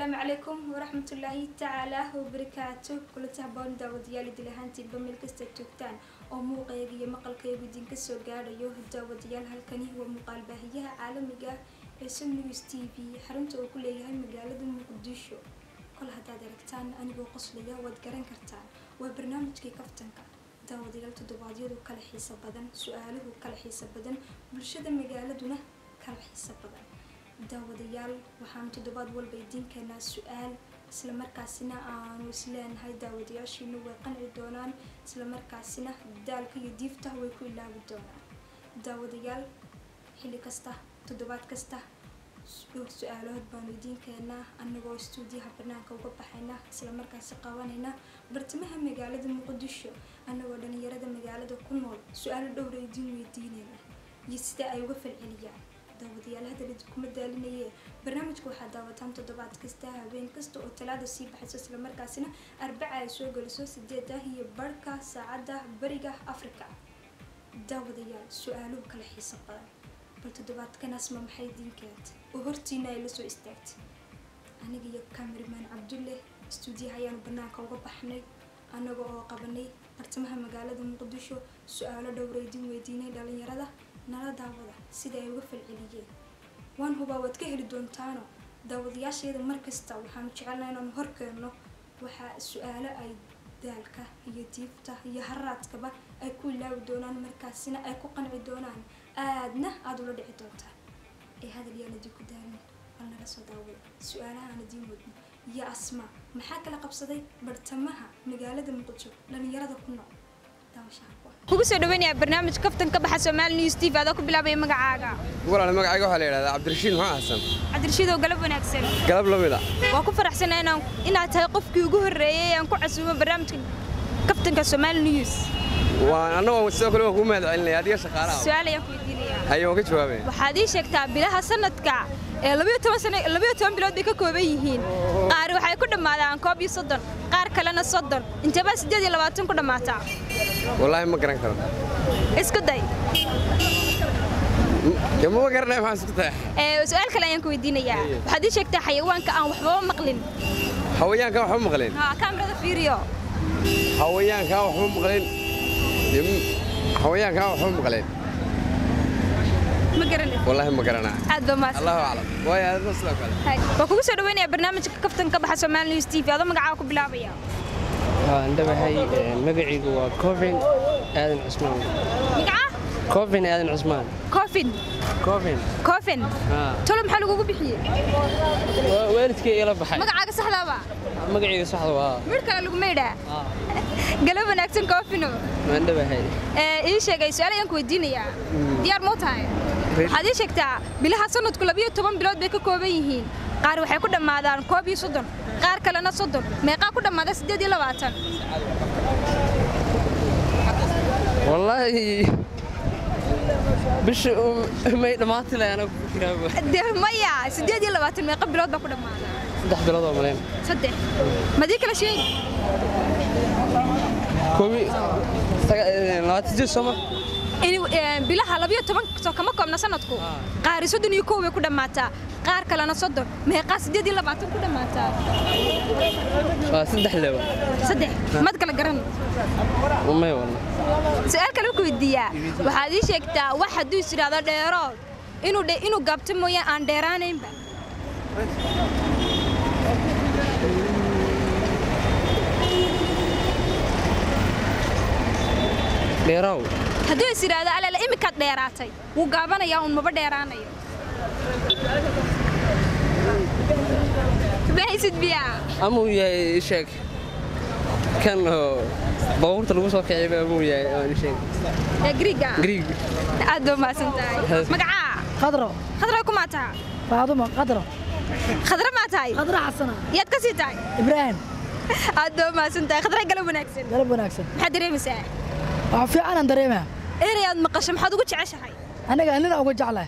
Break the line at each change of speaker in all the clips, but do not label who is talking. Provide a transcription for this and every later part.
asalaamu calaykum waraxmatullaahi tacaala wabarakaatu kulanta haboon daawadayaal idil ahaantiinba meel kasta joogtaan oo muuqayga iyo maqalkaygu idinka soo gaadhayo daawadayaal halkani waa muuqaal baahiyaha caalamiga ee sun news t v xarunta uu ku leeyahay magaalada muqdisho kol haddaad aragtaan anigoo qoslaya waad garan kartaan waa barnaamijkii kaftanka daawadayaal toddobaadyadu kala xiiso badan su-aaluhu kala xiiso badan bulshada magaaladuna kala xiiso badan daawadayaal waxaanu toddobaad walba idiin keenaa su-aal islamarkaasina aanu isleenahay daawadayaashiinu way qanci doonaan islamarkaasina daalka iyo diifta way ku ilaabi doonaan daawadayaal xilli kasta toddobaad kasta dhowr su-aalahood baanu idiin keenaa anagoo istuudiyaha banaanka uga baxayna islamarkaasi qabanayna bartamaha magaalada muqdisho anagoo dhalinyarada magaalada ku nool su-aalo dhowra idiin weydiinayna iyo sida ay uga falceliyaan daawadayaal hadda kuma daalinaye barnaamijka waxaa daawataan toddobaad kasta habeen kasta oo talaada sii baxayso islamarkaasina arbaca ay soo geliso sideeda iyo barhka saacadda bariga africa daawadayaal su-aaluhu kala xiiso badan bal toddobaadkan asma maxay idiin keentay oo hortiina ay la soo istaagtay aniga iyo cameraman cabdulle istuudiyaha ayaanu banaanka uga baxnay anaga oo qabanay bartamaha magaalada muqdisho su-aalo dhowra idiin weydiinay dhalinyarada nala daawada sida ay uga falceliyeen waan hubaa waad ka heli doontaano daawadayaasheeda markasta waxaanu jecelnaa inaanu horkeenno waxaa su-aalo ay daalka iyo diifta iyo haraadkaba ay ku ilaawi doonaan markaasina ay ku qanci doonaan aadna aada ula dhici doontaan ee hadal yaan idinku daalin bal nala soo daawada su-aalaha aan idiin wadno iyo asma maxaa kala qabsaday bartamaha magaalada muqdisho dhalinyarada ku nool daawashaha
kugu soo dhaweynaya barnaamij kaftan ka baxa Soomaali News TV adoo ku bilaabay magacaaga
walaal magacayga waxaa la yidhahdaa cabdirashiid maxaa xasan
cabdirashiid oo galab wanaagsan
galab la mid ah
waa ku faraxsanahay inaan inaad tahay qofkii ugu horreeyay ee aan ku casuumo barnaamijka kaftanka Soomaali News
waan annagoo sidoo kale waan kuu mahad celinaya adiga shaqaalaha
su'aal ayaan ku weydiinayaa
haye waan ka jawaabaya
waxaad ii sheegtaa bilaha sanadka ee labiyo toban sano labiyo toban bilood bay ka kooban yihiin qaar waxay ku dhammaadaan koob iyo soddon qaar kalena soddon intaba siddeed iyo labaatan ku dhammaataa
wallaahi ma garan karo
isku day
dee mama garanaya maxaan isku tahay
ee su'aal kale ayaan ku weydiinayaa waxaad ii sheegtaa xayawaanka aan waxbaba maqlin
hawayaanka waxba maqleen
ها كاميرا فيديو
hawayaanka waxba maqleen dee m- hawayaanka waxba maqleen
ما قرني
wallaahi ma garanaa
عاد بماس
allahu aclam waayo adna sidoo kale
وكوكو سو دوينيا برنامجka kaftanka baxa Soomaali News TV adoo magacaaga ku bilaabaya
waan dhabahay magacaygu waa covin aadan cusmaan
magaca
covin aadan cusmaan
Coffin
covin
Coffin
haa
tolo maxaa lagugu bixiyay
waa waalidkay ila baxay
magacaaga saxda ba
magacayga saxda waa
mid kale lagu meedhaa
haa
galab wanaagsan Coffino
waan dhabahay
ee ii sheegay su'aal ayaan ku weydiinayaa diyaar ma u tahay waxaad ii sheegtaa bilaha sanadku labiyo toban bilood bay ka kooban yihiin qaar waxay ku dhammaadaan koob iyo soddon qaar kalena soddon meeqaa ku dhammaada siddeed iyo labaatan
wallaahi bisha may dhammaati lahay anagu ku fikiraaba
dee maya siddeed iyo labaatan meeqa bilood baa ku dhammaada
saddex bilood oo maleen
saddex madii kala sheegi
koobi labaatan jir sooma
in ee, bilaha labiyo toban soo kama koobna sanadku qaari soddon iyo kow bay ku dhammaataa qaar kalena soddon meeqaa siddeed iyo labaatan ku dhammaataa
waa saddex lewa
saddex mad kala garan
may walna
su-aal kale ku weydiiyaa waxaad ii sheegtaa wax hadduu is idhaahdo dheerood inuu dhe inuu gaabto mooyaan aan dheeraanaynba
dheeraaw
hadduu is idhaahdo alala iminkaad dheeraatay wuu gaabanayaa uun maba dheeraanayo mahaysid biyaa
ama uu yahay sheeg kan oo baabuurta lagu soo kiciba ama uu yahay aan sheeg
ee griiga
griig
aad baa mahadsan tahay magacaa
qadro
khadra kumaa taha
faadumo qadro
khadra maa tahay
qadro xasana
yaad ka sii tahay
ibraahim
aad baa mahadsan tahay khadra galab wanaagsan
galab wanaagsan
maxaad dareemaysaa
wax fiicanaan dareemaa
erey aad maqasho maxaad ugu jeceshahay
aniga nina uga jeclahay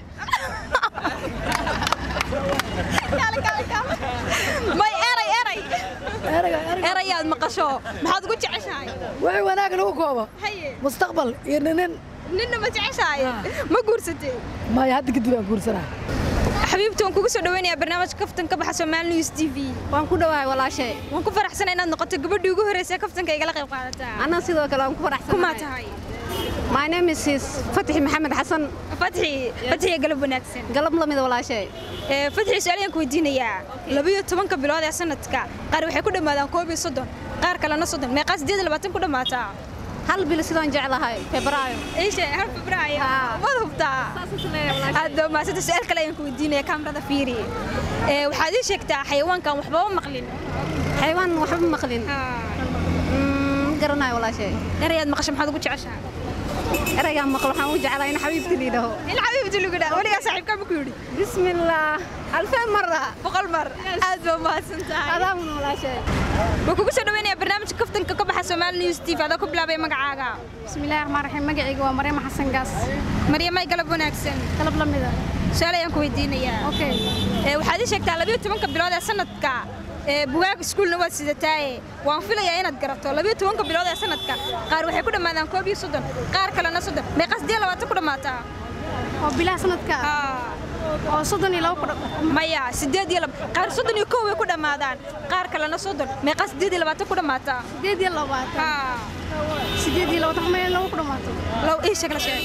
may eray eray
erayga erayga
eray aad maqasho maxaad ugu jeceshahay
wixii wanaag lagu koobo
haye
mustaqbal iyo ninin
ninna ma jeceshahay ma guursatay
maya hadda kadib aan guursanaa
xabiibti waan kugu soo dhaweynayaa barnaamijka kaftan ka baxa Soomaali News TV
waan ku dhawahay walaashay
waan ku faraxsanahay inaad noqoto gabadhii ugu horeysay kaftanka igala qayb qaadataa
anna sidoo kale waan ku faraxsanahay
kuma tahay
my name is is fatixi maxamed xasan
fatxi fatxi galab wanaagsan
galab lamida walaashay
ee fatxi su'aalayaan ku weydiinayaa labiyo tobanka bilood ee sanadka qaar waxay ku dhammaadaan koob iyo soddon qaar kalena soddon meeqaa sideed iyo labaatan ku dhammaataa
hal bil sidaan jeclahay febraayo
ايش هل فبراير
آه.
ما ضبطها هذا ما سد سؤال كلا ينكو دينا كاميرا فيري إيه وحادي شكتا حيوان كان وحبا مقلين
xayawaan waxba maqlin Mm, ma garanayo walaashay
رياض مقشم حد قلت عشان
eraygaan maqlo waxaan u jeclahay in xabiibti liidhaho
الحبيب تلو كده ولي صاحب كم كوري
بسم الله alfeen mara
بقل مر هذا ما سنتهاي
adaamun walaashay
وكوكو سو دوينيا برنامج كفتن كبخ سومال نيوز تي هذا كبلا بي مقعاغا
بسم الله الرحمن الرحيم magacayga waa maryam xasan gaas
مريم ماي قلب وناكسن
galab lamida
سؤال ينكو ويدينيا
okay
ee waxaad ii sheegtaa labiyo tobanka bilood ee sanadka ee bugaag iskuulna waad sidataaye waan filayaa inaad garato labiyo tobanka bilood ee sanadka qaar waxay ku dhammaadaan koob iyo soddon qaar kalena soddon meeqaa siddeed iyo labaatan ku dhammaataa
oo bilaha sanadka
Haa.
oo soddon iyo laba ku dha-
maya siddeed iyo laba qaar soddon iyo kow way ku dhammaadaan qaar kalena soddon meeqaa siddeed iyo labaatan ku dhammaataa
sideed iyo labaatan
Haa.
sideed iyo labaatan meel lagu ku dhamaato
low ii sheeg la sheeg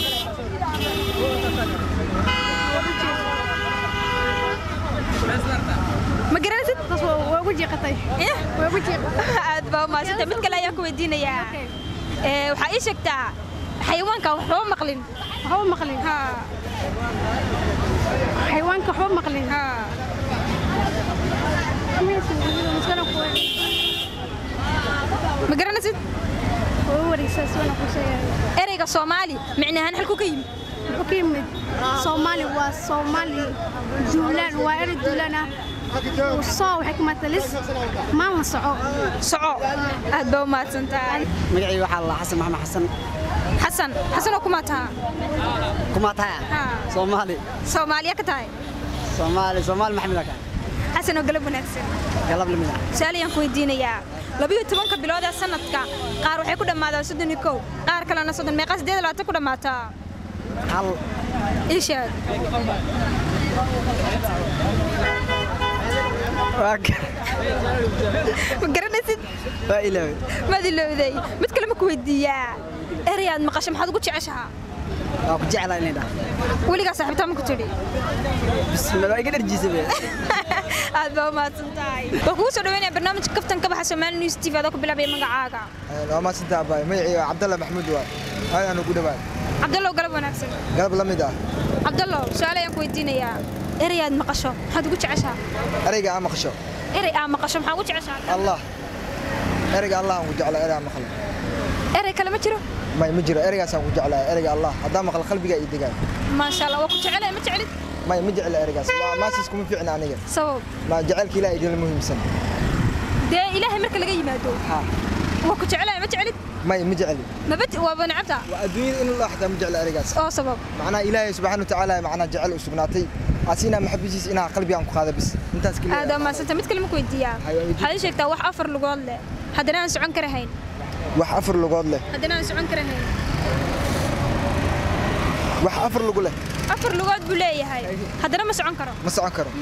ma garanaysid
taas waa waa ugu jeeqatay
Eh?
waa ugu jeeqatay
aad baa umahadsanta mid kale ayaan ku weydiinayaa
Okay.
ee waxaa ii sheegtaa xayawaanka waxba maqlin
waxba maqlin
haa
xayawaanka waxba maqlin
haa ma garanaysid ereyga soomaali micnahaan halku ka yimid
wuxuu ka yimid soomaali waa soomaali duulaan waa erey duulaan ah soo waxay ka matalis maalin soco
soco aad baa umahadsantahay
magacii waxaa la xasan maxamed xasan
xasan xasanoo kumaa taha
kumaa tahay
Haa.
soomaali
soomaaliya ka tahay
soomaali soomaali maxamed ka
xasanoo galab wanaagsan
galab lamida
su-aal ayaan ku weydiinayaa labiyo tobanka bilood ee sanadka qaar waxay ku dhammaadaan soddon iyo kow qaar kalena soddon meeqaa siddeed iyo labaatan ku dhammaataa
hal
ii sheeg
waa ga-
ma garanaysid
waa ilaawe
maad ilowday mid kale ma ku weydiiyaa erayaad maqasho maxaad ugu jeceshahaa
waa ku jeclaa inay dhaha
weligaa saaxiibtaa ma ku tidhi
bismillah waa iga dharjiisa be
aad baa umahadsan tahay waan kugu soo dhaweynaya barnaamijka kaftan ka baxa Soomaali News TV adoo ku bilaabaya magacaaga
waa maasantaa abaay magacii cabdalla maxamuud waay aadaan ugu dhawaad
cabdallow galab wanaagsan
galab la mid ah
cabdallow su-aal ayaan ku weydiinayaa erayaad maqasho maxaad ugu jeceshahaa
ereyga aa maqasho
erey aa maqasho maxaa ugu jeceshahaa
allah ereyga allah aan ku jeclaa erey aan maqlo
erey kale ma jiro
may ma jiro ereygaasaan ku jeclaa ereyga allah haddaan maqlo qalbiga ii degaan
maasha allah waa ku jecelay ma jecelid
may ma jecla ereygaas waa maasis kuma fiicna aniga
sabab
ma jacaylka ilaah idinla muhiimsan
dee ilaahay marka laga yimaado
ha
waa ku jecelay ma jecelid
may ma jecli
mabad waaba necabtaa
waa adduunyada in loo xataa ma jecla ereygaas
oo sabab
macnaha ilaahay subxaana watacaala macnaha jecel u sugnaatay asiinaa maxabadiis inaa qalbigaan ku qaada bis intaas
aad
keliya
amaasanta mid kale ma ku weydiiyaa
Hayo, weydiin.
waxaad ii sheegtaa wax afar lugood leh haddana aan socon karahayn
wax afar lugood leh
haddana aan socon karahayn
wax afar lugu leh
afar lugood buu leeyahay haddana ma socon karo
ma socon karo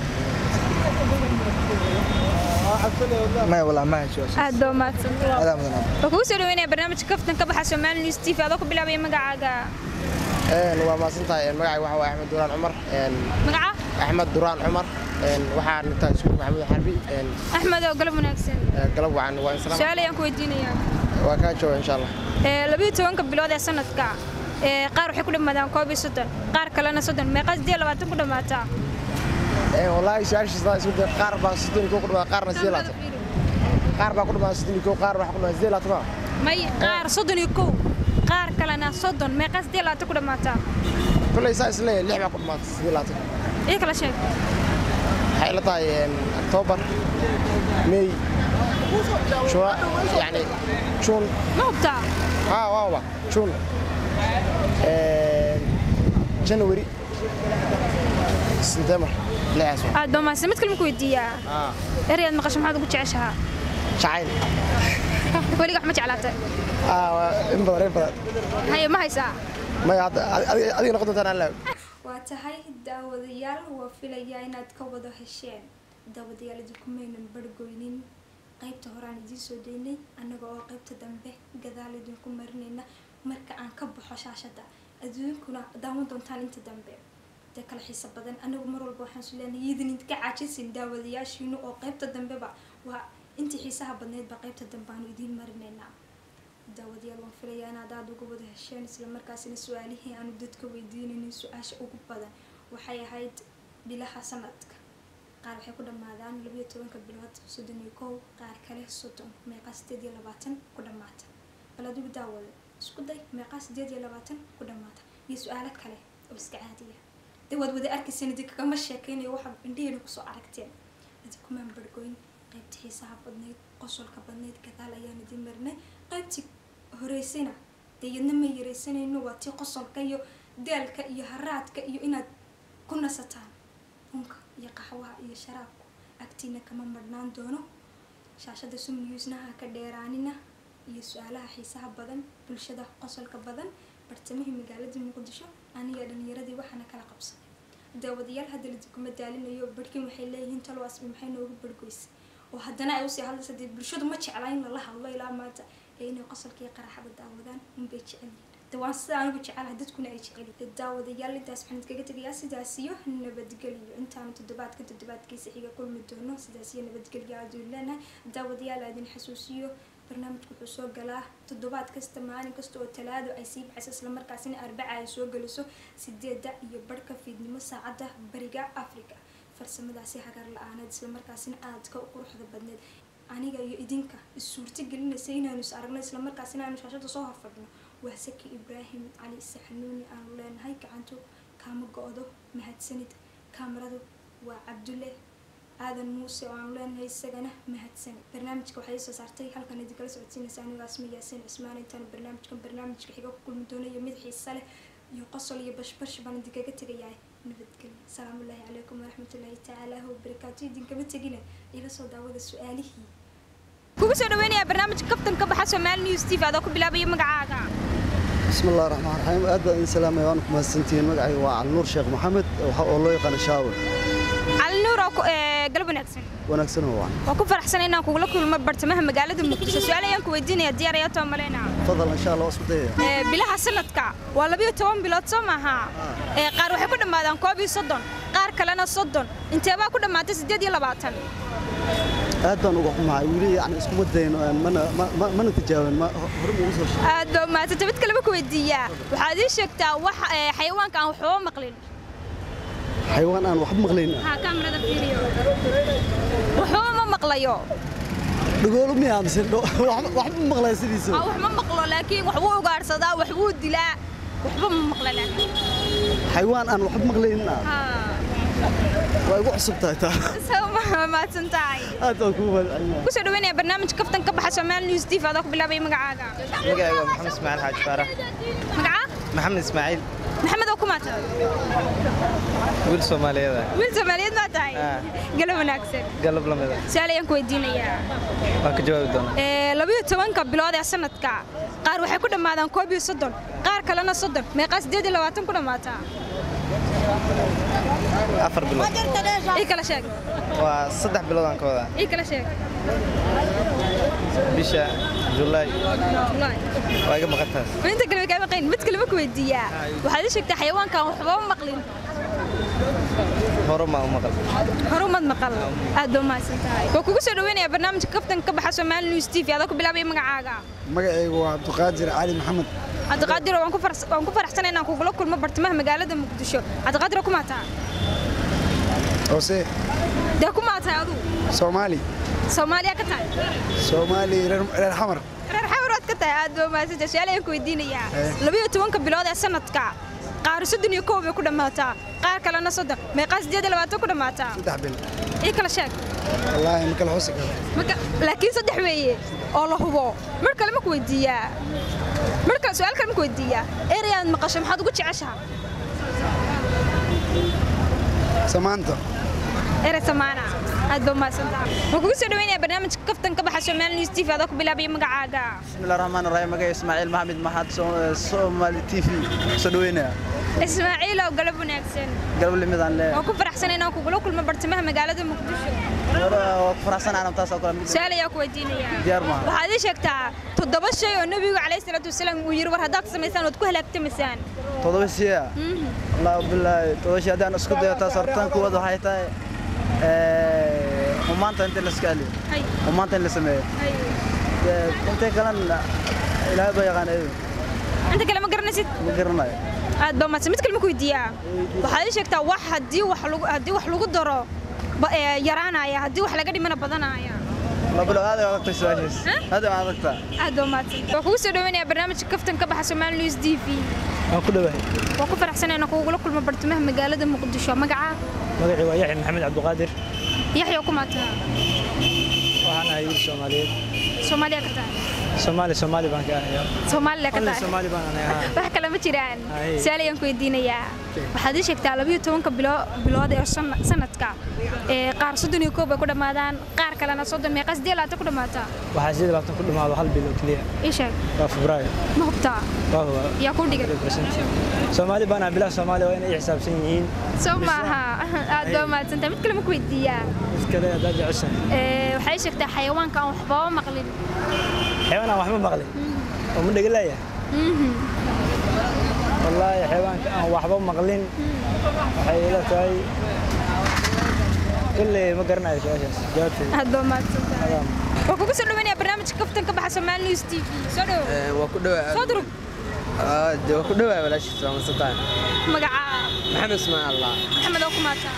maya walaa ma hesho
aad baa umahadsantahay
adaa mudan aad
waa kugu soo dhaweynaya barnaamijka kaftan ka baxa Soomaali News TV adoo ku bilaabaya magacaaga
waa maasantahay magacay waxa waaye axmed duraan cumar
magaca
axmed duraan cumar waxaan intaa iskuul maxamuud xarbi
axmed oo galab wanaagsan
galab wacan waa insalaam
su-aal ayaan ku weydiinayaa
waa kaa jooga insha allah
ee labiyo tobanka bilood ee sanadka ee qaar waxay ku dhammaadaan koob iyo soddon qaar kalena soddon meeqaa siddeed iyo labaatan ku dhammaataa
wallaahi su-aashiisa isku day qaar baa siddeed iyo kow ku dhamaa qaarna siddeed iyo labaatan qaar baa ku dhamaa siddeed iyo kow qaar baa ku dhamaa siddeed iyo labaatan maa
may qaar soddon iyo kow qaar kalena soddon meeqaa siddeed iyo labaatan ku dhammaataa
kolley saa isleeyahay lix baa ku dhamaatay siddeed iyo labaatan
ii kala sheeg
waxay la tahay oktoobar mey juna yani juun
ma hubtaa
haa waaba juun january september lixaas waa
aad baa mahadsan mid kale ma ku weydiiyaa
haa
erayaad maqasho maxaad ugu jeceshahaa
jacayl
weliga wax ma jeclaatay
aa waa in badan in badan
haye ma haysaa
maya hadda adiga noqon doontaan aan laaw
waa tahay daawadayaal waa filayaa inaad ka wada hesheen daawadayaal idinkumaynan bargoynin qaybta horaan idiin soo daynay annaga oo qaybta dambe gadaal idinku marinayna marka aan ka baxo shaashada adduunkuna daawan doontaan inta dambe dee kala xiiso badan anagu mar walba waxaan su leenahay idin idinka caajisin daawadayaashiinu oo qaybta dambeba waa intii xiisaha badneydba qaybta dambe aanu idiin marinaynaa daawadayaal waan filayaa inaad aada uga wada hesheen islamarkaasina su-aalihii aanu dadka weydiinaynin su-aasha ugu badan waxay ahayd bilaha sanadka qaar waxay ku dhammaadaan labayo tobanka bilood soddon iyo kow qaar kale soddon meeqaa sideed iyo labaatan ku dhammaata bal adigu daawada isku day meeqaa sideed iyo labaatan ku dhammaata iyo su-aalo kale oo iska caadiya dee waad wada arkayseen idinka kama sheekeynayo waxaad indhihiina kusoo aragteen idinkumaan bargoyn qaybta xiisaha badnayd qosolka badnayd gadaal ayaan idin marinay qaybtii horeysayna dee yadna ma yaraysanayno waa tii qosolka iyo daalka iyo haraadka iyo inaad ku nasataan unka iyo qaxwaha iyo sharaabku agtiina kama marhnaan doono shaashada sumniyuusnaha ka dheeraanina iyo su-aalaha xiisaha badan bulshada qosolka badan bartamihii magaaladii muqdisho aniga dhalinyaradii waxaana kala qabsanay daawadayaal hadda ladikuma daalinayo barhkin waxay leeyihiin talo asbi maxay noogu bargoysay oo haddana ay usii hadlaysa dee bulshadu ma jecla in lala hadlo ilaa maanta ee inay qosolka iyo qaraxada daawadaan unbay jecel yihiin de waan sida anigu jecelahay dadkuna ay jecel daawadayaal intaas waxaan idkaga tegayaa sidaas iyo nabadgelyo intaanu toddobaadka toddobaadkiisa xiga kulmi doono sidaas iyo nabadgelyo aaduu leenahay daawadayaal aadin xasuusiyo barnaamijku wuxuu soo galaa toddobaad kasta maalin kasta oo talaado ay sii baxayso islamarkaasina arbaca ay soo geliso sideeda iyo barhka fiidnimo saacadda bariga africa farsamadaasi hagaar la-aaneed islamarkaasina aadka u quruxda badneed aniga iyo idinka is-suurto gelinaysa inaanu is aragno islamarkaasina aanu shaashada soo horfadhno waa saki ibraahim cali saxanuuni aanu leenahay gacantu kaama go-do mahadsanid kaamaradu waa cabdulle aadan muuse oo aanu leenahay isagana mahadsanid barnaamijka waxay soo saartay halkan idinkala socodsiinaysa anigo asma yaasiin cismaan intaanu barnaamijkan barnaamijka xiga ku kulmi doono iyo mid xiisa leh iyo qosol iyo bashbash baan idinkaga tegayahay nabadgelyo asalaamu ullaahi calaykum waraxmatullaahi tacaala wabarakaatu idinkama tegina ila soo daawada su-aalihii
kugu soo dhaweynaya barnaamijka kaftan ka baxa Soomaali News TV adoo ku bilaabaya magacaaga
بسم الله الرحمن الرحيم aad baan idin salaamay waan ku mahadsantihiin magacayga waa Cali Nuur Sheekh Maxamed waxa oo loo yaqaan Shaawir
Cali Nuur oo ee galab wanaagsan
wanaagsan oo waan
waa ku faraxsan inaan kugula kulmo bartamaha magaalada Muqdisho su'aal ayaan ku weydiinaya diyaar ayaa too maleena
fadlan insha Allah isku dayaya
ee bilaha sanadka waa 12 bilood soo maaha ee qaar waxay ku dhamaadaan 31 qaar kalena 30 intee baa ku dhamaatay 8
aad baan uga xumahay wili yani iskuma dayn mana mana tijaabin ma hore ugu soo sheegay
aad baa maasata mid kaleba ku weydiiyaa waxaad ii sheegtaa wax xayawaanka aan waxba maqlin
xayawaan aan waxba maqlayn
ha kaamirada fiiriyo waxba ma maqlayo
dhagoolo miya mise waxba ma maqlaya sidiisa
wax ma maqlo laakiin wax wuu ugaarsadaa wax wuu dilaa waxba ma maqla laakiin
xayawaan aan waxba maqlayn waa igu cusub tahay taa
mahadsan tahay
aad baan kugu mahadcelinayaa
kusoo dhaweynaya barnaamijka kaftan ka baxa Soomaali News TV adoo ku bilaabaya magacaaga
magacayga maxamed ismaaciil xaaji faarax
magaca
maxamed ismaaciil
maxamed oo kuma tahay
wiil soomaaliyeed ah
wiil Soomaaliyeed ma tahay galab wanaagsan
galab lamid ah
su'aal ayaan ku weydiinayaa
waan ka jawaabi doonaa
ee labiyo tobanka bilood ee sanadka qaar waxay ku dhammaadaan koob iyo soddon qaar kalena soddon meeqaa sideed iyo labaatan ku dhammaataa
afar bilood
ii kala sheeg
waa saddex bilood aan ka wadaa
ii kala sheeg
bisha julaay
Julaay.
waa iga maqan taas
inta kale kaa maqayn mid kaleba ku weydiiyaa waxaad ii sheegtaa xayawaankan waxba ma maqlin
hore maa u maqal
horumad maqal aad baa mahadsan tahay waa kugu soo dhaweynaya barnaamijka kaftan ka baxa Soomaali News TV adoo ku bilaabaya magacaaga
magacaygu waa cabdiqaadir cali maxamed
cabdiqaadir waan ku farax- waan ku faraxsanahay inaan kugula kulmo bartamaha magaalada muqdisho cabdiqaadir ku maataa
hoose
dee ku maataa aduu
soomaali
soomaaliya ka tahay
soomaali reer reer xamar
reer xawraad ka tahay aad baa mahadsan su'aal ayaan ku weydiinayaa labiyo tobanka bilood ee sanadka qaar soddon iyo kow bay ku dhammaataa qaar kalena soddon meeqaa sideed iyo labaatan ku dhammaataa
saddex bil
ii kala sheeg
wallaahi ma kala xusi karo
marka laakiin saddex weeye oo la hubo mar kale ma ku weydiiyaa mar kale su'aal kale ma ku weydiiyaa erayaad maqasho maxaad ugu jeceshaha
samaanta
erey samaana aad baa mahadsantahay waxaan kugu soo dhaweynaya barnaamijka kaftan ka baxa Soomaali News TV adoo ku bilaabaya magacaaga
bismillahi raxmaani raxiim magaca ismaaciil maxamed maxad soomaali t v soo dhaweynaya
Ismaaciil oo galab wanaagsan
galab limidaan le
waan ku faraxsanahay inaan kugula kulmo bartamaha magaalada Muqdisho
waa ku faraxsanahay taas oo kale mid
su'aal ayaa ku weydiinaya
diyaar maaha
waxaad ii sheegtaa toddoba shay oo nabigu calayhi salaatu wasalaam uu yiri war haddaad samaysaan waad ku halaagtamaysaan
todoba siya allah bilaahi todoba siya haddaan isku dayo taas hortaan kuwad waxay tahay xumaanta inta la iska aliyo xumaanta in la sameeyo intay kalena ilaahay baa yaqaan eedu
inta kale ma garanaysid
ma garanayo
aad baa mahadsan mid kale ma ku weydiiyaa waxaad ii sheegtaa wax haddii wax lagu haddii wax lagu daro ba- ee, yaraanaya haddii wax laga dhimana badanaya
la bilo aad ay adagtay su-aashaas aad ay adagtaa
aad baa mahadsan waan kugu soo dhaweynayaa barnaamijka kaftan ka baxa Soomaali News TV
waan ku dhawahay
waan ku faraxsanahay inaan kugula kulmo bartamaha magaalada Muqdisho magaca
magacii waa yaxya maxamed cabdiqaadir
Yaxya ku maataa
waxaan ahay wiil soomaaliyeed
Soomaaliya ka tahay
soomaali soomaali baan ka ahayaa
Soomaaliya ka
Alle
tahay
soomaali baan ahay haa.
wax kale ma jiraan
Haye.
su'aal ayaan ku weydiinayaa waxaad ii sheegtaa labiyo tobanka bilo- bilood ee san- sanadka ee qaar soddon iyo koob bay ku dhammaadaan qaar kalena soddon meeqa siddeed iyo labaatan ku dhammaataa
waxaa sidii labaatan ku dhammaado hal bil oo keliya
ii sheeg
waa febraayo
ma hubtaa
waa huwa
yaa kuu dhigay
soomaali baan ahay bilaha soomaaliya waa inay i xisaabsan yihiin
soo maaha aad baa mahadsantahay mid kale ma ku weydiiyaa
mid kale haddaad jeceshahay
Ee, waxay sheegtaa xayawaanka aan waxbaba maqlin
xayawaan aan waxba maqlin oo ma dhegalaaya
Mhm.
wallaahi xayawaanka aan waxba maqlin waxay ila tahay kolley ma garanayo su-aashaas jawaabteeda
aad baa mahadsantahay waan kugu soo dhaweynayaa barnaamijka kaftan ka baxa Soomaali News TV soo dhawo
waa ku dhawaa
soo durug
waa ku dhawaa walaashiis waa masantahay
magaca
maxamed ismaan allah
maxamed oo ku maataa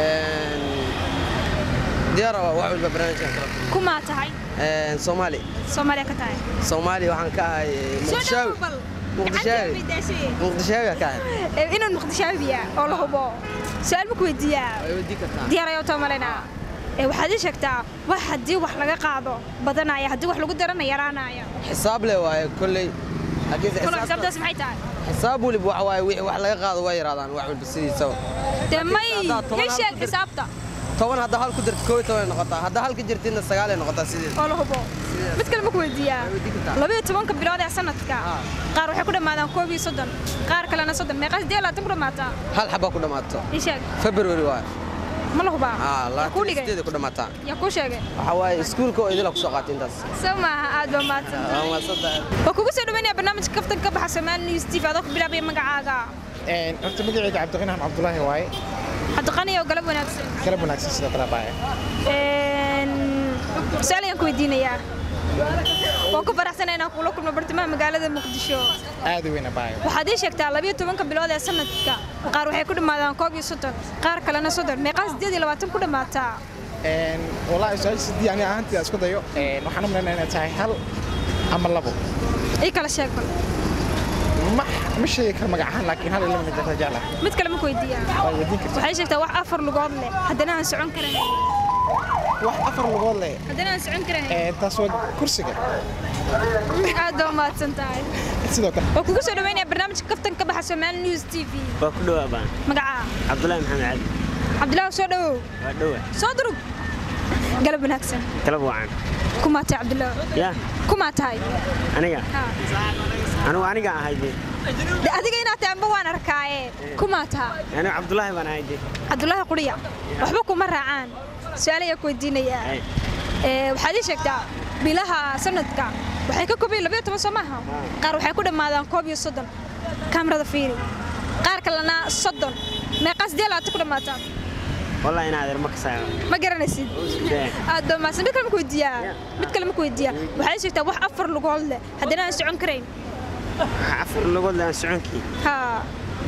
diyaara waa wax walba barnaamijkan kala
ku maa tahay
soomaali
Soomaaliya ka tahay
soomaali waxaan ka ahay
soo dhawo
muqdishaawi
bal
muqdishaawi muqdishaawi ka ahay
Ee, inaan muqdishaabiya oo la hubo su'aal ma ku weydiiyaa
way wadii kartaa
diyaar ayuu toomalena ee waxaad ii sheegtaa wax haddii wax laga qaado badanaya haddii wax lagu darana yaraanaya
xisaab le waaye kolley laakiin
kolo
xisaabta-
xisaabtaas maxay tahay
xisaab waliba waxa waaye wixii wax laga qaado way yaraadaan wax walba sidiisaba
dee may
haddaad toban
ii
hal
sheeg
ku dir-
xisaabta
toban haddaa hal ku jirto koob iyo toban ay noqotaa haddaa hal ka jirtidna sagaal ay noqotaa sideed
oo la hubo mid kale ma ku weydiiyaa labayo tobanka bilood ee sanadka qaar waxay ku dhammaadaan koob iyo soddon qaar kalena soddon meeqa siddeed iyo labaatan ku dhammaataa
hal xabaa ku dhammaato
ii sheeg
february waaye
ma la hubaa
aa
yaa kuu
labaatan
dhigay
sideed ay ku dhammaataa
yaa kuu sheegay
waxa waaye iskuulka oo idila ku soo qaatay intaas
soo maaha aad baa mahadsantahay
waa mahadsantahay
waa kugu soo dhaweynaya barnaamijka kaftan ka baxa Soomaali News TV adoo ku bilaabaya magacaaga
horta magacayga cabdiqinaan cabdulaahi waaye
cabdiqani oo galab wanaagsan
galab wanaagsan sidoo kale baaye
Een, su'aal ayaan ku weydiinayaa waan ku faraxsanahay inaan kula kulmo bartamaha magaalada muqdisho
aad u weyna baaye
waxaad ii sheegtaa labiyo tobanka bilood ee sanadka qaar waxay ku dhammaadaan koob iyo soddon qaar kalena soddon meeqaa siddeed iyo labaatan ku dhammaataa
wallaahi su-aasha sidii ani ahaantii isku dayo een, waxaan u malaynaya inay tahay hal ama labo
ii kala sheeg bal
ma ma sheegi karo magac ahaan laakiin hal iyo laba mid jirta jecla
mid kale ma ku weydiiyaa
waa weydiin kartaa
waxay sheegtaa wax afar lugood leh haddana aan socon karayn
wax afar lugood leh
haddana aan socon karayn
een, taas waa kursiga
aad baa mahadsan tahay
sidoo kale
waa kugu soo dhaweynaya barnaamijka kaftan ka baxa Soomaali News TV
waa ku dhawaa baan
magacaa
cabdulaahi maxamed cali
cabdilaahi soo dhawow
waa dhawa
soo durug galab wanaagsan
kala wacan
kumaa tahay cabdilaahi
yaa
kumaa tahay
aniga
Haa.
anigu aniga ahay de
De adiga inaad tahay amba waan arkaaye kumaa taha
anigu cabdulaahi baan ahay de
cabdulaahi quriya waxba kuma raacaan su-aal ayaa ku weydiinayaa
Ay.
Ee, waxaad ii sheegtaa bilaha sanadka waxay ka kooban labayo toban soo maaha qaar waxay ku dhammaadaan koob iyo soddon kaamirada fiiri qaar kalena soddon meeqaa siddeed iyo labaatan ku dhammaataa
wallahi inaa adeer ma kasaayo
ma garanaysid aad baa mahadsan mid kale ma ku weydiiyaa mid kale ma ku weydiiyaa waxaad ii sheegtaa wax afar lugood leh haddana aan socon karayn
waxa afar lugood leh aan soconkii
haa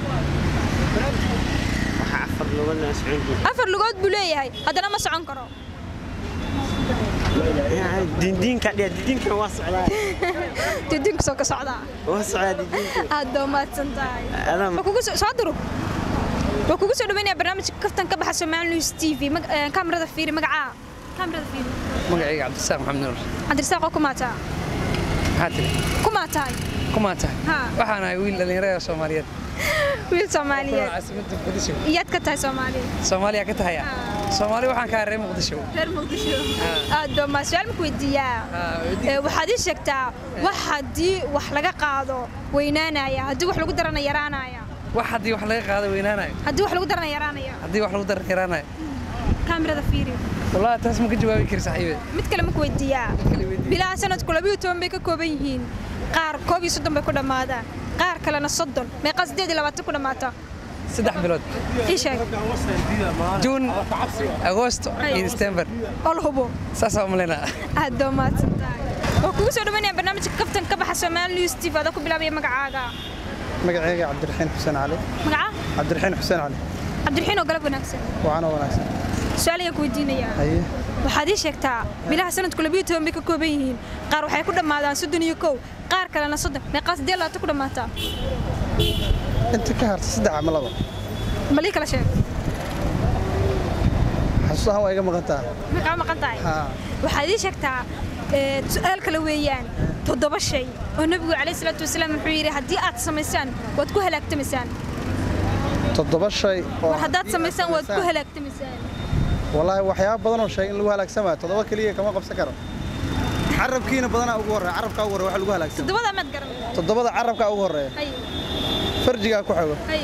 waxa afar lugood leh aan soconkii
afar lugood buu leeyahay haddana ma socon karo
diindiinka dhiya diindiinkan waa socdaa
didiinku soo ka socdaa
waa socdaa diindiinka
aad baa mahadsan tahay
Adam.
Waa kugu soo soo durug waa kugu soo dhaweynaya barnaamijka kaftan ka baxa Soomaali News TV mag- eh, kaamirada fiiri magacaa kaamirada fiiri
magacayga cabdisaaq maxamed nuur
cabdirasaaq oo kumaataa
maxaa tiri
kumaa tahay
kumaa tahay
haa
waxaan ahay wiil dhallinyarada soomaaliyeed
wiil
Kuna
Soomaaliyeed
caasimadda Muqdisho
iyaad ka tahay Soomaaliya
soomaaliya ka tahaya soomaali waxaan kaa reer muqdisho
reer muqdisho aad baa ma su'aal marku weydiiyaa Ee, waxaad ii sheegtaa wax haddii wax laga qaado weynaanaya haddii wax lagu darana yaraanaya
wax haddii wax laga qaado weynaanayo
haddii wax lagu darana yaraanaya
haddii wax lagu daran yaraanayo
kaamirada fiiri
wallaahi taas ma ka jawaabi kari saaxiibe
mid kale marku weydiiyaa bilaha sanadku labiyo toban bay ka kooban yihiin qaar koob iyo soddon bay ku dhammaadaan qaar kalena soddon meeqaa siddeed iyo labaatan ku dhammaata
saddex bilood
ii sheeg
juun agoosto iyo december
oo la hubo
saasaa umalaynaa
aad baa mahadsan tahay waa kugu soo dhawaynaya barnaamijka kaftan ka baxa Soomaali News TV adoo ku bilaabaya magacaaga
magacayga cabdiraxiin xuseen cali
magaca
cabdiraxiin xuseen cali
cabdiraxiin oo galab wanaagsan
waxaana wanaagsan
su'aal ayaan ku weydiinayaa
haye
waxaad ii sheegtaa bilaha sanadku labiyo toban bay ka kooban yihiin qaar waxay ku dhammaadaan soddon iyo kow qaar kalena soddon meeqaa siddeed iyo labaatan ku dhammaataa
inta ka harta saddex ama laba
malii kala sheeg
xasuus ahaan waa iga maqan taha
ma kaa maqan tahay
haa
waxaad ii sheegtaa ee, su'aal kale weeyaan toddoba shay oo nebigu calayhi salaatu wasalaam wuxuu yidhi haddii aad samaysaan waad ku halaagtamaysaan
toddoba shay oo
war haddaad samaysaan waad ku halaagtamaysaan
wallaahi waxyaaba badan oo sheegay in lagu halaagsamayo toddoba keliya kama qabsan karo carabkiina badanaa ugu horreeya carabkaa ugu horreeya wax lagu halaagsan
toddobada maad garan
toddobada carabkaa ugu horreeya
hay
farjigaa ku xogo
hay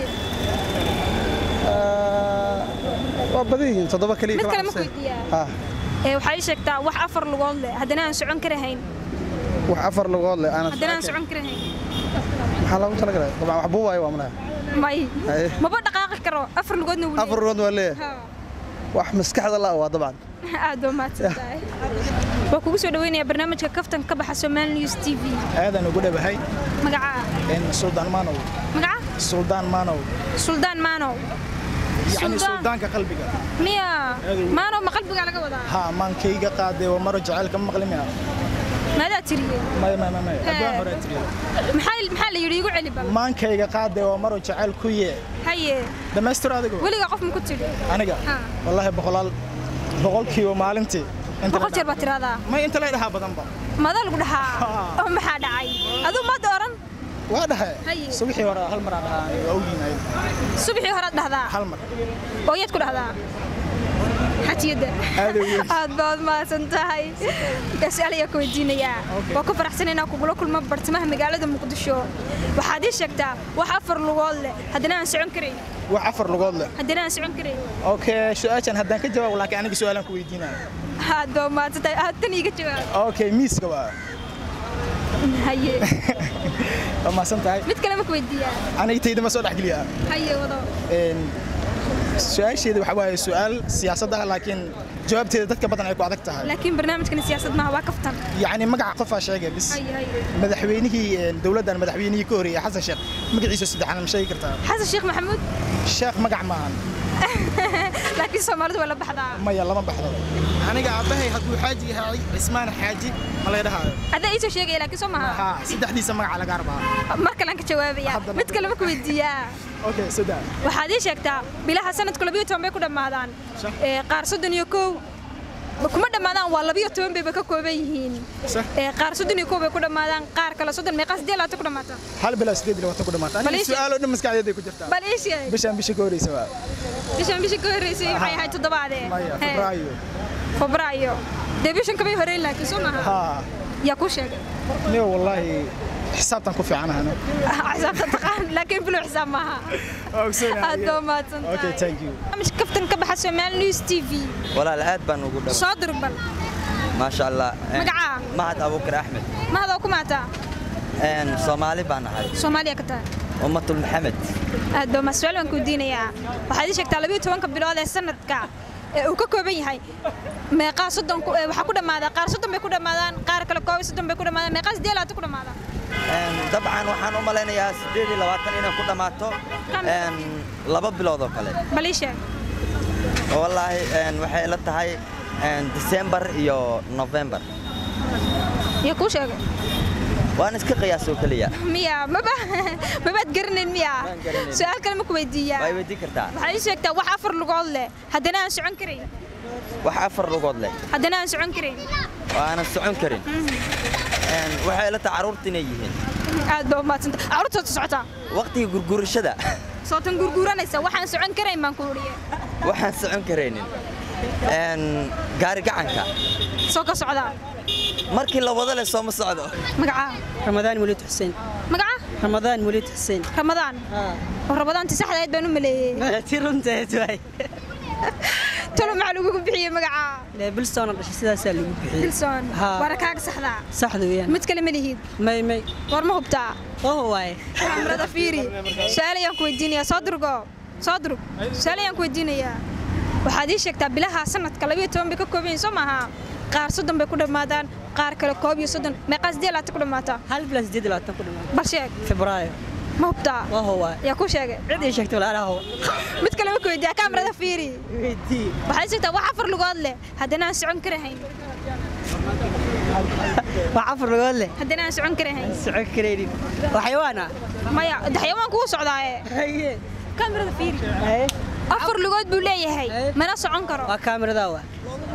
Ah, waa badan yihiin toddoba keliya
mid
kama
kale ma ku
qabsan
weydiiyaa
haa
ee waxaa ii sheegtaa wax afar lugood leh haddana aan socon karahayn
wax afar lugood leh aanad
haddana aan socon karahayn
maxaa loogu talagalay dabcan wax buubaayo waa malaha
may
Haye.
maba dhaqaaqi karo afar lugoodna wuu
afar lugood waa leeyahay
Haa.
wax maskaxda la waa dabcan
aad baa mahadsan tahay waa kugu soo dhaweynaya barnaamijka kaftan ka baxa Soomaali News TV
aadan ugu dhabahay
magaca
suldaan maanow
magaca
suldaan maanow
suldaan maanow
yacni
Suldaan.
suldaanka qalbiga
miya
Adow.
maanow ma qalbigaa laga wadaa
haa maankayga qaadee waa maro jacaylka ma maqli mina
maadaa tiriyey
maya maya maya
Hee.
abaan hore tiriya
maxaa maxaa la yidhi igu celi bal
maankayga qaadee waa maro jacayl ku yee
haye
dhammaystir adigu
weligaa qof ma ku tidhi
aniga
Haa.
wallaahi boqolaal boqolkiiba maalintii inta la
boqol jeer baad tiraahdaa
ma inta lay dhahaa badanba
madaa lagu dhahaa oo maxaa dhacay aduu ma dooran
waa dhahe
Haye.
subixii hore hal mar aan dhahaa aniga waa ogyihin ayaga
subaxii horaad dhahdaa
hal mar
oo yaad ku dhahdaa xajiyadda
Aad u weyn.
aad baad mahadsan tahay su-aal ayaa ku weydiinayaa waa ku faraxsan inaan kugula kulmo bartamaha magaalada muqdisho waxaad ii sheegtaa wax afar lugood leh haddana aan socon karayn
wax afar lugood leh
haddana aan socon karayn
okay su-aashan haddaan ka jawaabo laakiin aniga su-aalaan ku weydiinaya
aad baad mahadsan tahay aad tan iiga jawaab
okay miiska waa
haye
waa mahadsan tahay
mid kale ma ku weydiiyaa
aniga tayda ma soo dhexgeliyaa
haye wado
Een, su-aasheeda waxa waaye su-aal siyaasadda ah laakiin jawaabteeda dadka badan ay ku adag tahay
laakiin barnaamijkan siyaasad maaha waa kaftan
yacni magaca qofaa sheegay bis
haye haye
madaxweynihii een, dowladdan madaxweynihii ka horreeyay xasan sheekh magaciisa saddexaad ma sheegi kartaa
xasan sheekh maxamuud
sheekh magac maahan
laakiin soomaalidu waa la baxdaa
maya lama baxdo aniga aabbahay hadduu xaaji yahay cismaan xaaji ma laga dhahaayo
hadda iisoo sheegaya laakiin soo maha
haa saddexdiisa magaca laga rabaa
mar kalean ka jawaabaya mid kale ma ku weydiiyaa
okay saddex
waxaad ii sheegtaa bilaha sanadku labiyo toban bay ku dhammaadaan Ee, qaar soddon iyo kow kuma dhammaadaan waa labiyo toban bayba ka kooban yihiin Ee, qaar soddon iyo kow bay ku dhammaadaan qaar kale soddon meeqaa siddeed labaatan ku dhammaata
hal bilaa sideed iyo labaatan ku dhamaata
Bal
aniga
ii sheeg.
su-aal oo dhan maskaxdeeday ku jirtaa
bal ii sheeg
bishaan bisha ka horreysa waa
bishan bishii ka horreysay waxay ahayd toddobaadee
maya
Hee,
febraayo
febraayo dee bishan kamay horreyn laakiin soo maha
haa
yaa kuu sheegay
niyo wallaahi xisaabtan ku fiicanahan
xisaabta taqaan laakiin bilow xisaab maaha aad baa mahadsan
okay
tahay
thank you
barnaamijka kaftan ka baxa Soomaali News TV
walaal aad baan ugu dhawaa
soo dir bal
maasha allah Eh,
Magacaa?
mahad abuukar axmed
mahadoo ku maataa
Een, soomaali baan nahay
soomaaliya ka tahay
ummatul maxamed
aad baa mas-uul baan ku diinayaa waxaad ii sheegtaa labiyo tobanka bilood ee sanadka ee uu ka kooban yahay meeqaa soddon ku- ee waxaa ku dhammaadaa qaar soddon bay ku dhammaadaan qaar kale koob iyo soddon bay ku dhammaadaan meeqaa siddeed iyo labaatan ku dhammaadaan
Een, dabcan waxaan u malaynayaa siddeed iyo labaatan inay ku dhammaato een, laba bilood oo kale
bal ii sheeg
wallaahi een, waxay la tahay een, December iyo November
iyo kuu sheegay
waan iska qiyaas oo keliya
miya maba mabaad garanayn miya
garanayn.
su-aal kale ma ku weydiiyaa
way weydiin kartaa
waxaad ii sheegtaa wax afar lugood leh haddana aan socon karayn
wax afar lugood leh
haddana aan socon karayn
oo aanan socon karin Een, waxay la tahay carruurta inay yihiin
aad baa umaadsanta carruurtood socotaa
waqtiga gurgurashada
sootan gurguuranaysa waxaan socon karayn baan ku uriye
waxaan socon karaynin een, gaari gacanka
soo ka socdaa
markii la wada leh sooma socdo
magacaa
ramadaan weliid xuseen
magaca
ramadaan weliid xuseen
ramadaan oo ramadaanti saxda ahayd baan u maleeyey
ti runteed waay
tolo maxaa lagugu bixiyey magacaa
bilsoona dhashay sidaasaa lagu bixiyey
bilson
Haa.
waana kaaga saxdaa
saxda weeyaan
mid kale ma lihid
may may
war ma hubtaa
oh waaye
kamarada fiiri su-aal ayaan ku weydiinayaa soo durgo soo durug su-aal ayaan ku weydiinayaa waxaad ii sheegtaa bilaha sanadka labiyo toban bay ka kooban yihiin soo maaha qaar soddon bay ku dhammaadaan qaar kale koob iyo soddon meeqaa siddeed labaatan ku dhammaataa
hal bilas siddeed iyo labaatan ku dhammaada
bal sheeg
febraayo
ma hubtaa
oh waaye
yaa kuu sheegay
cid ii sheegtay walaalaha
mid kale ma ku weydiiyaa kamarada fiiri
weydii
waxaad sheegtaa wax afar lugood leh haddana aan socon karahayn
wax afar lugood leh
haddana aan socon karahayn
socon karaynin waxyawaana
maya de xayawaan kuu socdaaye kamarada fiiri afar lugood buu leeyahay mana socon karo
waa kaamiradaa waa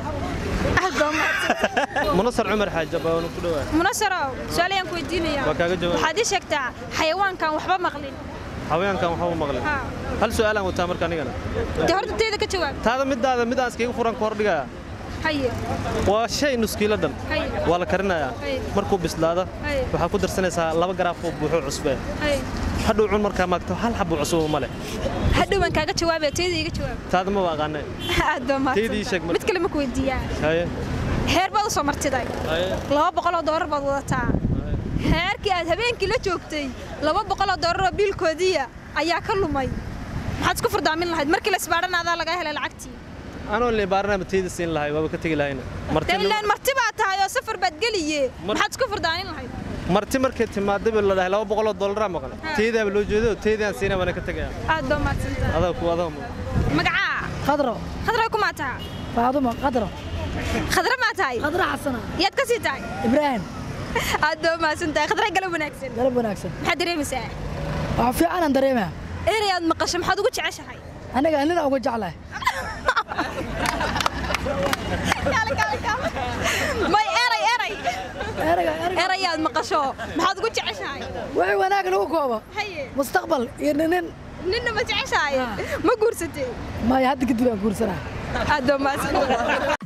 munasar cumar xaaji baan ku dhawaa
munasarow su-aal ayaan ku weydiinayaa
Waa kaaga jawaab.
waxaad ii sheegtaa xayawaankan waxba maqlin
haweenkan waxba u maqlin
Haa.
hal su'aalaan wataa marka anigana
dee horta teeda ka jawaab
taada midaada mid aan iskaga furan ka hordhigaya
haye
waa shay nuskiilo dhan
Haye.
waa la karinayaa
Haye.
markuu bislaado
Haye.
waxaa ku darsanaysaa laba garaaf oo buuxo cusbe
haye
hadhow cun markaa maagto hal xabo cusub ma leh
hadhowaan kaaga jawaabaya teeda iga jawaab
taada ma aqaane
aad baa
Teeda ii sheeg
mahadsan
marka.
mid kale ma ku weydiiyaa
haye
heer baad u soo martiday
haye
laba boqoloo doolar baad wadataa heerkii aad habeenkii la joogtay laba boqoloo doolar oo biilkoodiiya ayaa ka lumay maxaad isku furdaamin lahayd markii la isbaadhanaadaa lagaa helay lacagtii
anoo libaarana ma teeda siin lahay waaba ka tegi lahayna marti
dee ilaan marti baa tahay oo safar baad geliye maxaad isku furdaamin lahayd
marti markay timaadaba la dhahay laba boqoloo dollaraa maqan teedaaba loo jeedo teedaan siina waana ka tegaya
aad baa mahadsantahay
adaa ku adaa
magacaa
khadro
khadra ku maa taha
faadumo khadro
khadra maa tahay
khadro xasana
yaad ka sii tahay
ibraahim
aad baa mahadsan tahay khadra galab wanaagsan
galab wanaagsan
maxaad dareemaysaa
waxaa fiicanaan dareemaa
erey aad maqasho maxaad ugu jeceshahay
aniga nina uga jeclahay
may eray eray
erayga
eray aad maqasho maxaad ugu jeceshahay
wixii wanaag lagu koobo
haye
mustaqbal iyo nin
ninna ma jeceshahay ma guursatay
maya hadda kadib aan guursanaa
aad baa mahadsan